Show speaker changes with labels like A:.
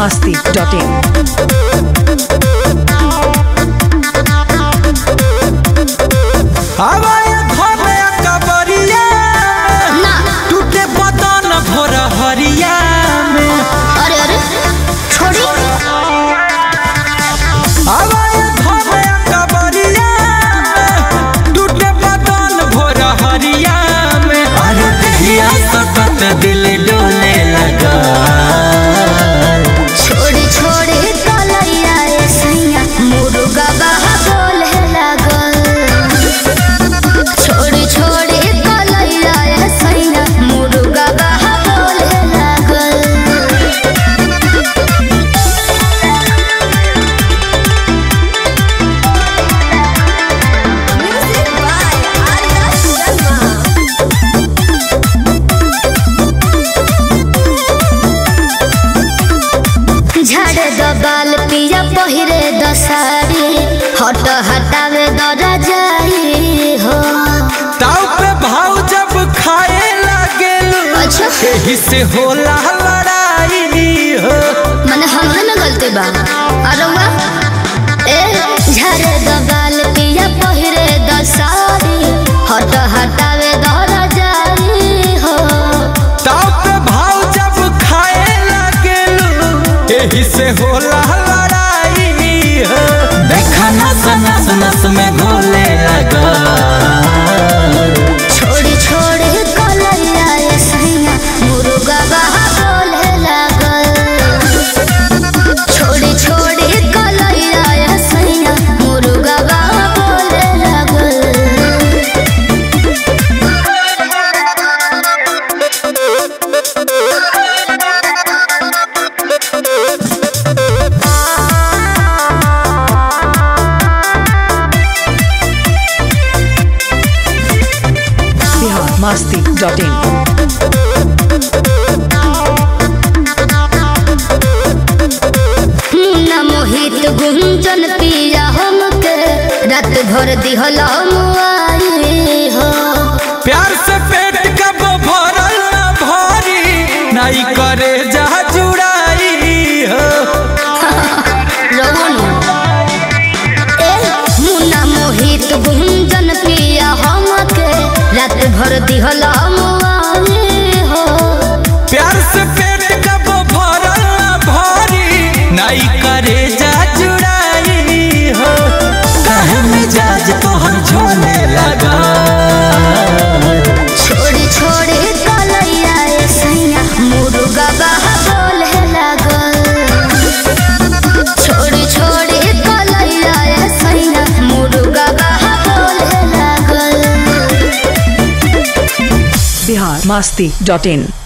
A: biharmasti.in
B: हवाए घमे कबरिया
C: ना
B: टूटे बदन भोर हरिया में
C: अरे अरे छोड़ी
B: हवाए घमे कबरिया टूटे बदन भोर हरिया में अरे दिया सतत दिल डोले लगा
C: छोड़ी छोड़ी कलैया रे सैया मुर्गा बाहा बोले लागल छोड़ी छोड़ी कलैया रे सैया मुर्गा बाहा बोले लागल म्यूजिक बाय आर्या शर्मा झाड़ द बाल पिया पहिरे द साड़ी हट हटावे द रजाई हो
B: ताव पे भाव जब खाए लगे
C: अच्छा
B: यही से होला लड़ाई हो
C: मने हमरे में गलती बा अरे वाह ए झाड़ द बाल पिया पहिरे द साड़ी हट हटावे द रजाई हो
B: ताव पे भाव जब खाए लगे यही से होला लड़ाई हो देखा नस नस नस में घोले लगा
C: छोड़ी छोड़ी कलैया रे सैया मुर्गा बाहा बोले लागल छोड़ी छोड़ी कलैया रे सैया मुर्गा बाहा बोले लागल
A: biharmasti.in
C: मुन्ना मोहित गुंजन पिया हमके रात भर दिहल मुआई हो
B: प्यार से पेट कब भरल न भरी नहीं करे जा जुड़ाई हो
C: रवन ए मुन्ना मोहित गुंजन पिया हमके रात भर दिहल मुआई हो
B: प्यार से पेट कब भरल न भरी नहीं करे जा जुड़ाई हो काहे मिजाज तोहर झोले लगा
C: छोड़ी छोड़ी कलैया रे सैया मुर्गा बाहा बोले लागल छोड़ी छोड़ी कलैया रे सैया मुर्गा बाहा बोले लागल
A: biharmasti.in